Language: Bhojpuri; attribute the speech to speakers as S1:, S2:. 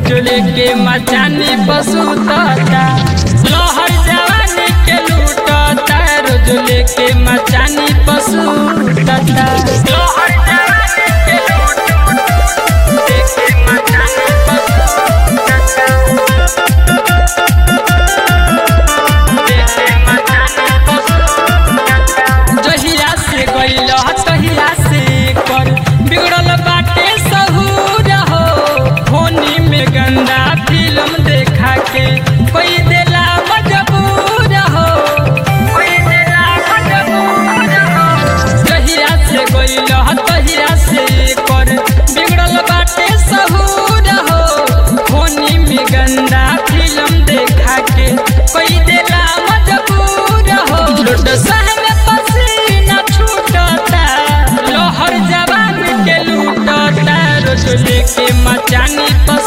S1: रोज लेके मचानी पसुतता लहर जवानी के लूटता रोज लेके मचानी पसुतता लहर जवानी के लूटता लेके मचानी पसुतता लेके मचानी पसुतता जहिया से गइल तहिया से कर बिगड़ल बाटे सहूर हो होनी में गंदा फिल्म देखा के कोई देला मजबूर हो कोई देला मजबूर हो जहिया से गइल तहिया से कर बिगड़ल बाटे सहूर हो होनी में गंदा फिल्म देखा के कोई देला मजबूर हो लुट सहन पसीना छूटता लोहर जवान के लूटता रोज लेके मचानी पर